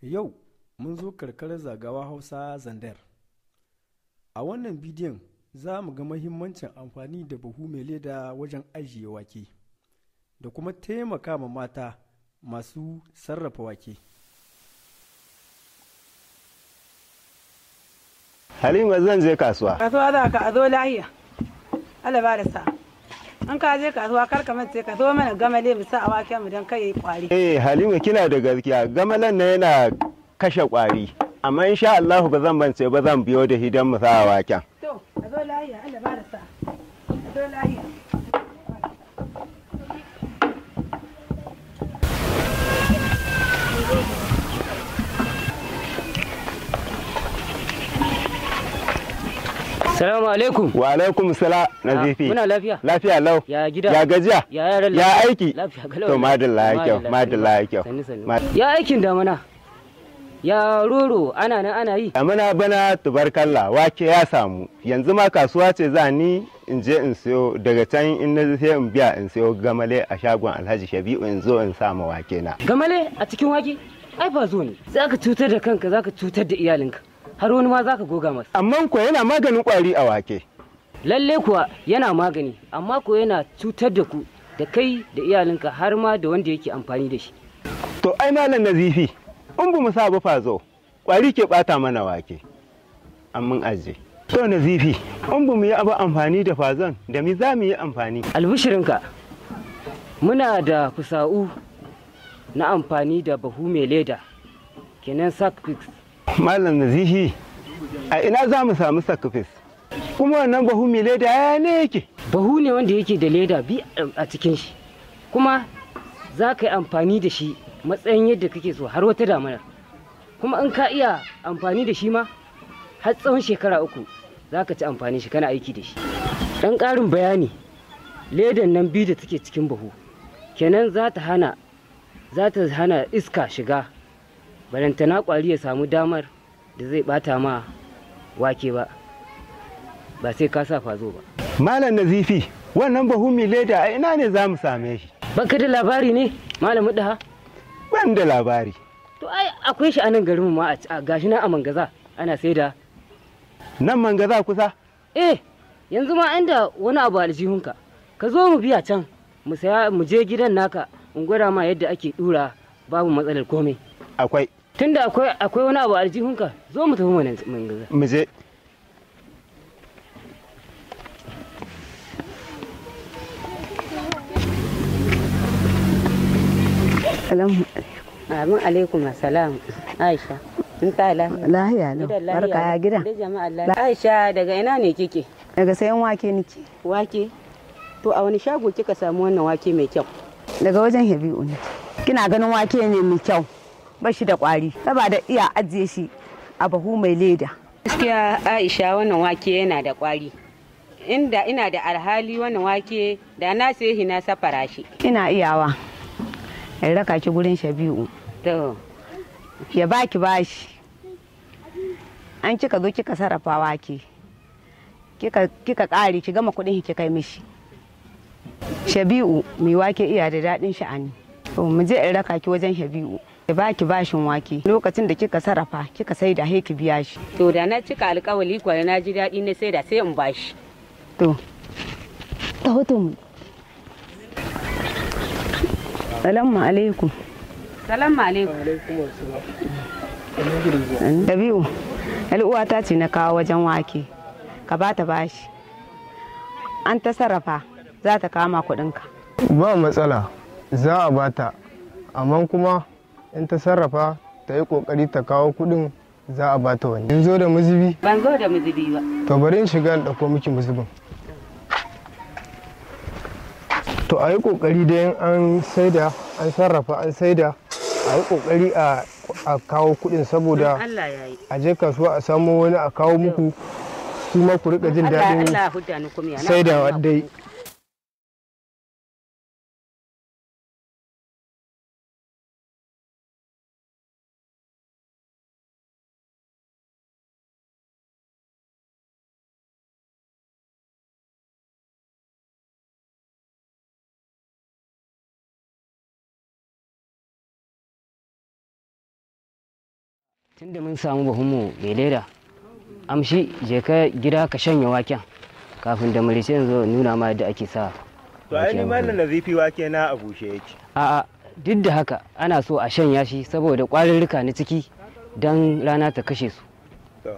Yau mun zo karkarar zagawa Hausa Zandar. A wannan bidiyon za mu ga mahimmancin amfani da buhu mai leda wajen ajiye wake da kuma taimaka ma mata masu sarrafa wake. Halima zan je kasuwa. kasuwa za ka a zo lahiya Allah ba da sa an ka je kasuwa kar ka mace ka zo mana gamale mu sa a waken mu don kai yi kwari Eh Halima kina da gaskiya gamalan na yana kashe kwari. Amma insha Allah ba zan bance ba zan biyo da hidan mu sa waken. to a zo lahiya Allah ba da sa a zo lahiya Salamu alaikum. Wa alaikum sala nazifi. muna lafiya. Lafiya lau. Ya gida. Ya gajiya. Ya yaran Ya lafiya. aiki. Lafiya kalau. To madalla ya kyau. Madalla ya kyau. Sannu sannu. Ma- Ya aikin damana. Ya roro ana nan ana yi. Amina bana tubarkalla wake ya samu. Yanzu ma kasuwa ce za ni in je in siyo daga can in na sai in biya in siyo gamale a shagon Alhaji Shabi'u in zo in sa ma wake na. Gamale a cikin wake? Ai ba zo ne. Za ka cutar da kanka za ka cutar da iyalinka. Har wani ma za ka goga masa. Amma ko yana maganin kwari a wake. Lalle kuwa yana magani amma ko yana cutar da ku da kai da iyalinka har ma da wanda yake amfani da shi. To ai malam nazifi in bu mu sa ba fazo kwari ke bata mana wake. Amman aje. To nazifi in bu mu yi abu amfani da fazon da mi za mu yi amfani. Albishirinka muna da kusa'u na amfani da bahu mai leda kenan sack Malam nazifi a ina za mu samu sakafis. Kuma wannan bahu mai leda ya ne yake. bahu ne wanda yake da leda bi a cikin shi kuma za ka yi amfani da shi matsayin yadda kake so har wata damanar kuma in ka iya amfani da shi ma har tsawon shekara uku za ka ci amfani shi kana aiki da shi ɗan ƙarin bayani ledan nan biyu da take cikin bahu kenan za ta hana za ta hana iska shiga barantana ƙwari ya samu damar da zai ɓata ma wake ba ba sai ka sa fazo ba Malam nazifi wannan bahu mai leda a ina ne za mu same shi. Baka da labari ne malamin daha? Ban da labari. To ai akwai shi a nan garinmu ma a gashi nan a mangaza ana saida. Nan manga za kusa. Eh yanzu ma inda wani abu aljihunka ka zo mu biya can mu saya mu je gidan naka in gwada ma yadda ake dura babu matsalar komai. Akwai. Tunda akwai akwai wani abu aljihunka zo mu tafi mana mangaza. Mu je. Salamu amin alaikum assalam aisha in ta lahiya lahiya lau barka ya gida da jama'a lahiya aisha daga ina ne kike daga sayan wake nake wake to a wani shago kika samu wannan wake mai kyau daga wajen Habibu ne kina ganin wake ne mai kyau ba shi da kwari saboda iya ajiye shi a bahu mai leda gaskiya aisha wannan wake yana da kwari inda ina da alhali wannan wake da na sai na safara shi ina iyawa in raka ki gurin Shabi'u to ya baki bashi an kika zo kika sarrafa wake kika kika kare ki gama kudin ki kai mishi Shabi'u mai wake iya da daɗin sha'ani to mu je in raka ki wajen Shabi'u ya baki bashin wake lokacin da kika sarrafa kika sai da ki biya shi to da na cika alkawali kwari na ji daɗi na sai da sai in bashi to ta hoto mu salamu alaikum salamu alaikum Dabi'u, uwata ce na kawo wajen wake, ka ba ta bashi. An ta sarrafa za ta kama kuɗinka. ba matsala za a bata amma kuma in ta sarrafa ta yi kokari ta kawo kudin za a bata wani in zo da mazubi ban zo da mazubi ba to bari in shiga in ɗauko miki mazubin to a yi kokari da in an saida an sarrafa an saida a yi kokari a a kawo kudin saboda Allah ya yi a je kasuwa a samo wani a kawo muku kuma ku rika jin Allah daɗin Allah hudda ni kuma ya na saidawa dai tunda mun samu bahunmu mai leda amshi je ka gida ka shanya waken kafin da marice zo nuna ma yadda ake sa to ai ni mallan nazifi wake na a bushe yake a'a duk da haka ana so a shanya shi saboda ƙwarurruka na ciki don rana ta kashe su to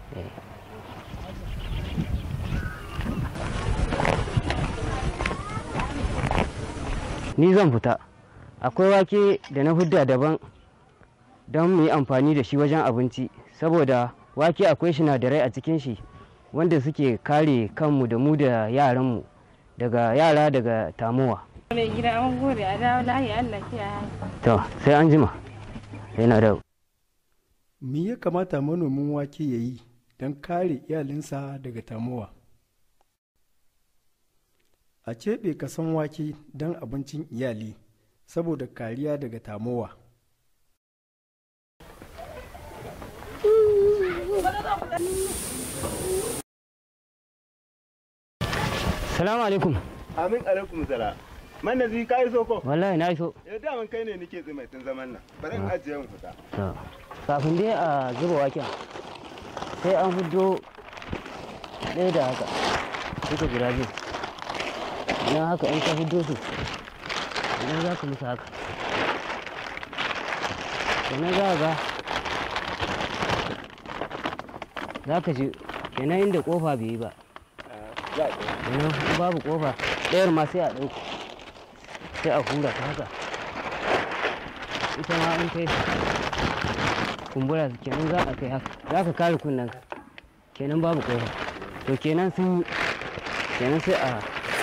ni zan fita akwai wake da na hudda daban don mu yi amfani da shi wajen abinci saboda wake akwai sinadarai a cikin shi wanda suke kare kanmu da mu da yaranmu daga yara daga tamowa mai gida an gode a dawo lahi Allah kiyaye to sai an jima yana da Me ya kamata manomin wake ya yi don kare iyalinsa daga tamowa? A keɓe kasan wake don abincin iyali saboda kariya daga tamowa. salamu alaikum amin alaikum sala man nazifi ka iso ko wallahi na iso eh da kai ne nake tsimai tun zaman nan bari in ajiye mu fita To, kafin dai a zuba waken sai an hudo ɗaya da haka duka guda biyu idan haka in ka hudo su idan za ka musu haka kenan za ga za ka ji kenan inda kofa bai yi ba kenan in babu kofa ɗayar ma sai a ɗauko sai a hura ta haka ita ma in kai kumbura kenan za a kai haka za ka kare kunnen ka kenan babu kofa to kenan sun kenan sai a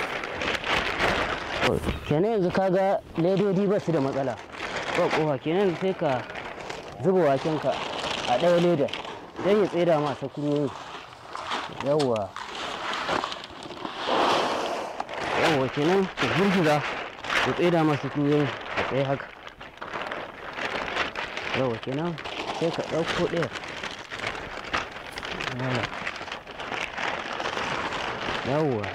to, kenan yanzu kaga ledodi ba su da matsala ba kofa kenan sai ka zuba waken ka a ɗaya leda don ya tseda ma sakurorin yawwa yawwa kenan ka gurgura ya tseda ma sakurorin a tsaye haka yawwa kenan sai ka ɗauko ɗaya yawwa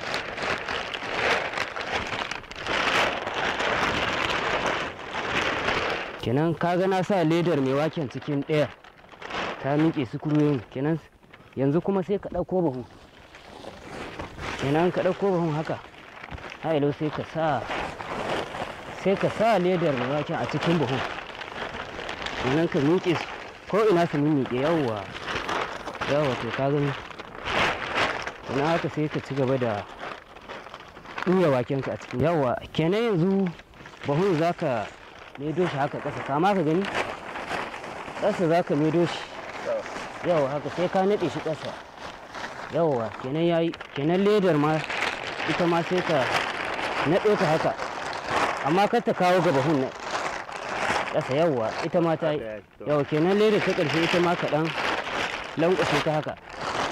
kenan kaga na sa ledar mai waken cikin ɗaya ta miƙe sukuruyin kenan yanzu kuma sai ka ɗauko bahu kenan ka ɗauko bahun haka hailo sai ka sa sai ka sa ledar mai waken a cikin bahun kenan ka miƙe su ko ina su miƙe yawwa yawwa to ka gani kenan haka sai ka ci gaba da ɗura wakenka a cikin yawwa kenan yanzu bahun za ka maido shi haka ƙasa kama ka gani ƙasa za ka maido shi yawa haka sai ka naɗe shi ƙasa yawa kenan yayi kenan ledar ma ita ma sai ka naɗe ta haka amma kar ta kawo ga bahun nan ƙasa yawa ita ma ta yi yawa kenan ledar ta ƙarshe ita ma kaɗan lankwashe ta haka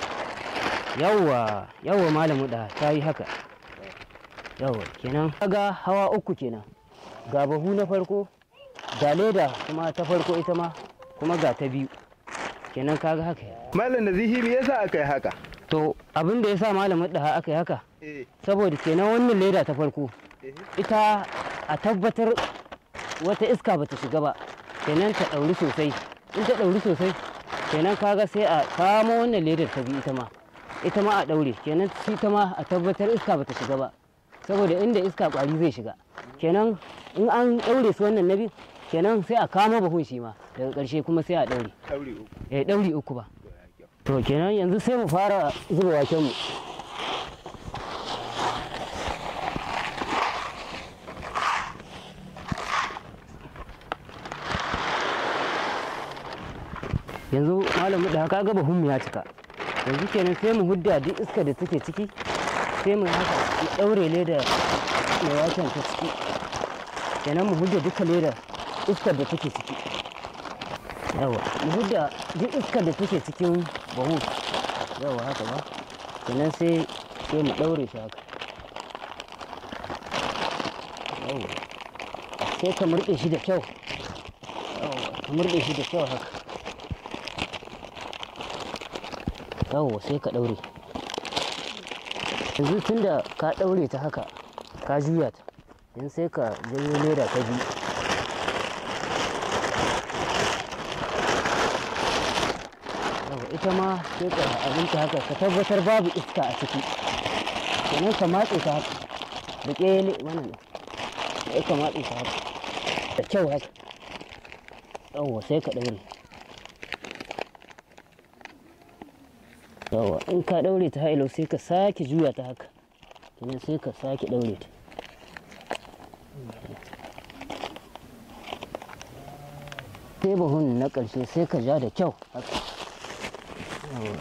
yawa yawa malamu da ta yi haka yawa kenan ga hawa uku kenan ga bahu na farko ga leda kuma ta farko ita ma kuma ga ta biyu kenan kaga haka ya mallan nazifi me yasa aka yi haka to abin da ya sa malamin da aka yi haka eh saboda kenan wannan leda ta farko ita a tabbatar wata iska bata shiga ba kenan ta ɗauri sosai in ta ɗauri sosai kenan kaga sai a kamo wannan ledar ta biyu ita ma ita ma a ɗaure kenan shi ta ma a tabbatar iska bata shiga ba saboda inda iska ƙwari zai shiga kenan in an ɗaure su wannan na biyu kenan sai a kama bahun shi ma daga ƙarshe kuma sai a ɗaure ɗauri uku eh ɗauri uku ba to kenan yanzu sai mu fara zuba waken mu yanzu malamu da haka gaba hun ya cika yanzu kenan sai mu hudda duk iska da take ciki sai mu haka mu ɗaure leda mai waken ta ciki kenan mu hudda duka leda iskar da take ciki yawa mu hudda duk iskar da take cikin bahu yawa haka ba kenan sai sai mu ɗaure shi haka yawa sai ka murɗe shi da kyau yawa ka murɗe shi da kyau haka yawa sai ka ɗaure yanzu tun da ka ɗaure ta haka ka juya ta yanzu sai ka janyo leda ta biyu ita ma sai ka abinta haka ka tabbatar babu iska a ciki sannan ka matse ta haka da ƙele wannan sai ka matse ta haka da kyau haka yawwa sai ka ɗaure yawwa in ka ɗaure ta hailo sai ka sake juya ta haka sannan sai ka sake ɗaure ta sai buhun na ƙarshe sai ka ja da kyau haka Yawwa.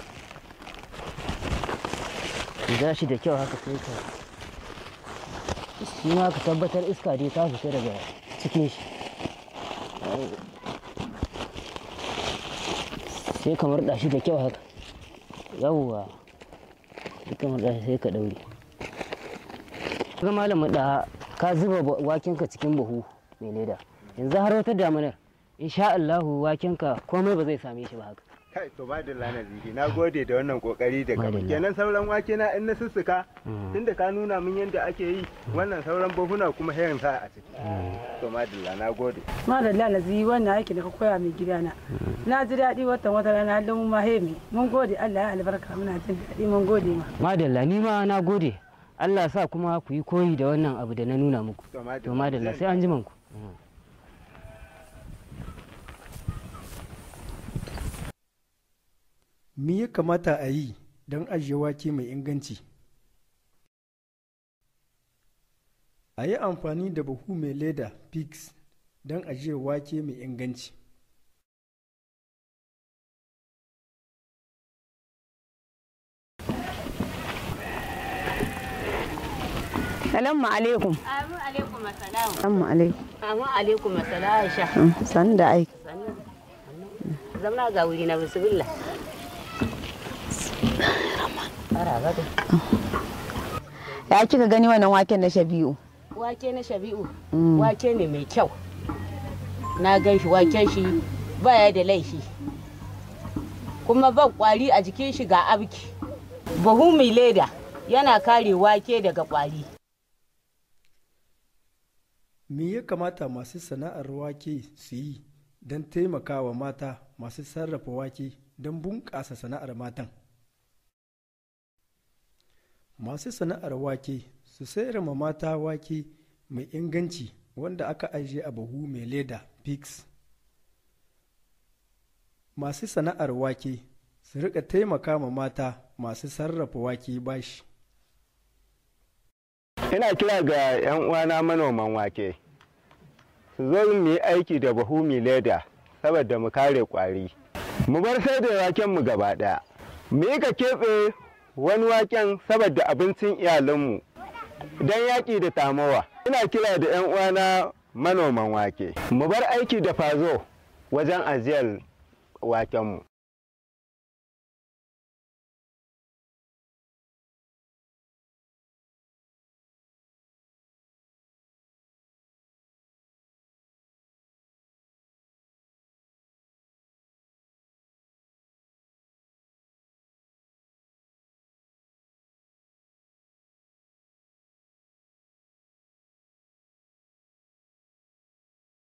ka ja shi da kyau haka sai ka shi ma ka tabbatar iska dai ta fita daga cikin shi sai ka murɗa shi da kyau haka yawwa sai ka murɗa shi sai ka ɗaure ga malam da ka zuba ba- wakenka cikin buhu mai leda yanzu har wata damanar insha Allahu wakenka komai ba zai same shi ba haka kai to madalla na zihi na gode da wannan kokari da kama Madalla. kenan sauran wake na in na sussuka Mm. tunda ka nuna min yadda ake yi wannan sauran buhuna kuma hayan sa a ciki to madalla na gode madalla na zi wannan aiki da ka koya mai gidana na ji daɗi watan wata rana halin mu ma hemi mun gode Allah ya albarka muna jin daɗi mun gode ma madalla ni ma na gode Allah sa kuma ku yi koyi da wannan abu da na nuna muku to madalla to madalla sai an ji ku Me ya kamata a yi don ajiye wake mai inganci? A yi amfani da buhu mai leda pigs don ajiye wake mai inganci. Salamu alaikum. Amin alaikum assalam. Salamu alaikum. Amin alaikum assalam Aisha. San da aiki. Zamna ga wuri na bismillah. Ara gado. Ya kika gani wannan waken na Shabi'u? Wake na Shabi'u. Mm. Wake ne mai kyau. Na gan shi waken shi baya da laifi. Kuma ba kwari a jikin shi ga abki. Buhu mai leda yana kare wake daga kwari. Me ya kamata masu sana'ar wake su yi don taimakawa mata masu sarrafa wake don bunƙasa sana'ar matan? Masu sana'ar wake su sayar ma mata wake mai inganci wanda aka ajiye a buhu mai leda pigs. Masu sana'ar wake su rika taimaka ma mata masu sarrafa wake bashi. ina kira ga 'yan uwana manoman wake su zo mu yi aiki da buhu mai leda saboda mu kare kwari mu bar sai da waken mu gaba daya mu yi ka keɓe wani waken saboda abincin iyalanmu don yaƙi da tamowa ina kira da 'yan uwana manoman wake mu bar aiki da fazo wajen ajiyar wakenmu